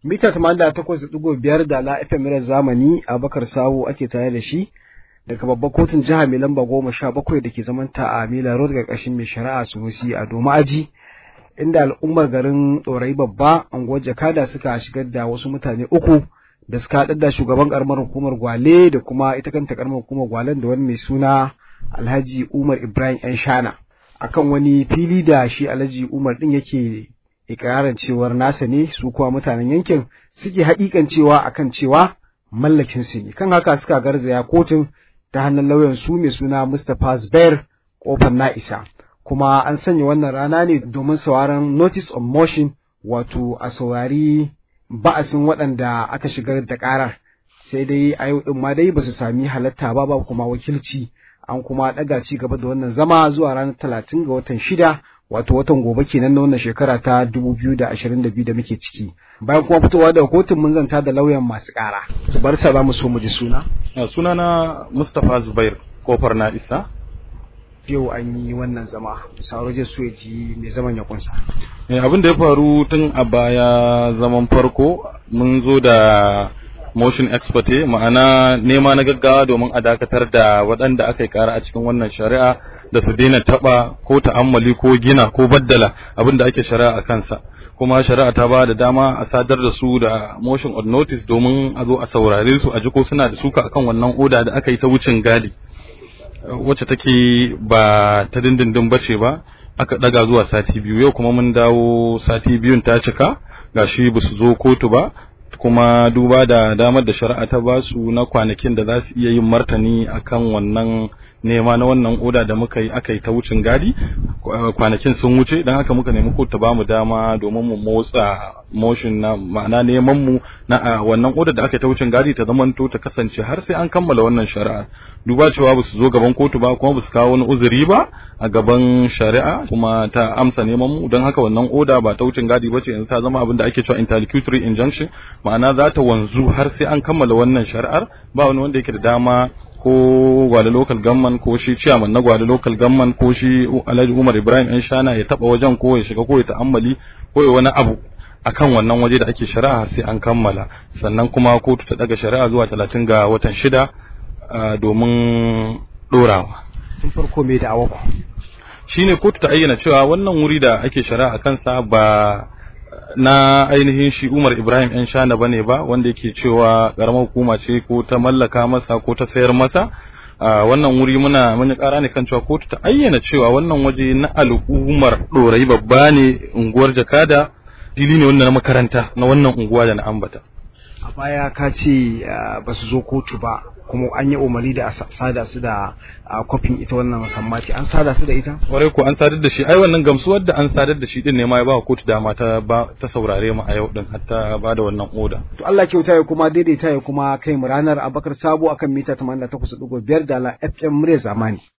mita 88.5 da la FM Mirar zamani Abakar Sawu ake tare da shi daga babbar kotun jiha mai lamba goma sha bakwai da ke zamanta a Mila Road ƙarƙashin mai shari'a Sunusi a Doma Aji inda al'ummar garin Ɗorayi babba anguwar Jakada suka shigar da wasu mutane uku da suka haɗar da shugaban ƙaramar hukumar Gwale da kuma ita kanta ƙaramar hukumar Gwalen da wani mai suna Alhaji Umar Ibrahim ‘yan shana akan wani fili da shi Alhaji Umar ɗin yake ikirarin cewar nasa ne su kuwa mutanen yankin suke haƙiƙan cewa akan cewa mallakin su ne kan haka suka garzaya kotun ta hannun lauyan su mai suna Mustapha Zubair kofar Na'isa kuma an sanya wannan rana ne domin sauraron notice of motion wato a saurari ba'asin waɗanda aka shigar da ƙarar sai dai a yau ɗin ma dai ba su sami halatta ba ba kuma wakilci an kuma ɗaga ci gaba da wannan zama zuwa ranar talatin ga watan shida wato watan gobe kenan na wannan shekara ta dubu biyu da ashirin da biyu da muke ciki bayan kuma fitowa daga kotun mun zanta da lauyan masu ƙara bar sa za mu so mu ji suna suna na mustapha zubair kofar na isa yau an yi wannan zama sauro zai so ya ji mai zaman ya kunsa abin da ya faru tun a baya zaman farko mun zo da motion expert ma'ana nema na gaggawa domin a dakatar da waɗanda aka yi kara a cikin wannan shari'a da su daina taɓa ko ta'ammali ko gina ko baddala abin da ake shari'a a kansa kuma shari'a ta ba da dama a sadar da su da motion of notice domin a zo a saurare su a ji ko suna da suka akan wannan oda da aka yi ta wucin gadi wacce take ba ta dindindin bace ba aka daga zuwa sati biyu yau kuma mun dawo sati biyun ta cika gashi ba su zo kotu ba kuma duba da damar da shari'a ta ba su na kwanakin da za su iya yin martani akan wannan nema na wannan oda da muka yi aka yi ta wucin gadi kwanakin sun wuce don haka muka nemi kotu ta ba mu dama domin mu motsa motion na ma'ana neman mu na wannan oda da aka yi ta wucin gadi ta zamanto ta kasance har sai an kammala wannan shari'a duba cewa ba su zo gaban kotu ba kuma ba su kawo wani uzuri ba a gaban shari'a kuma ta amsa neman mu don haka wannan oda ba ta wucin gadi ba ce yanzu ta zama abin da ake cewa interlocutory injunction ma'ana za ta wanzu har sai an kammala wannan shari'ar ba wani wanda yake da dama ko gwale local government ko shi chairman na gwale local government ko shi Alhaji Umar Ibrahim ɗan shana ya taba wajen ko ya shiga ko ya ta'ammali ko ya wani abu akan wannan waje da ake shari'a sai an kammala sannan kuma kotu ta daga shari'a zuwa talatin ga watan shida domin dorawa tun farko me da awako shine kotu ta ayyana cewa wannan wuri da ake shari'a kansa ba na ainihin shi Umar Ibrahim ‘yan shana bane ba wanda yake cewa ƙaramar hukuma ce ko ta mallaka masa ko ta sayar masa wannan wuri muna mun ƙara ne kan cewa kotu ta ayyana cewa wannan waje na al'ummar ɗorayi babba ne unguwar jakada fili ne wanda na makaranta na wannan unguwa da na ambata a baya ka ce ba su zo kotu ba kuma an yi umarni da a sada su da kofin ita wannan sammati an sada su da ita kwarai ko an sadar da shi ai wannan gamsuwar da an sadar da shi din ne ma ya ba kotu dama ta ba ta saurare mu a yau din hatta ba da wannan oda to Allah kyauta ya kuma daidaita ya kuma kai mu ranar Abakar Sabo akan mita 88.5 da la FM murya zamani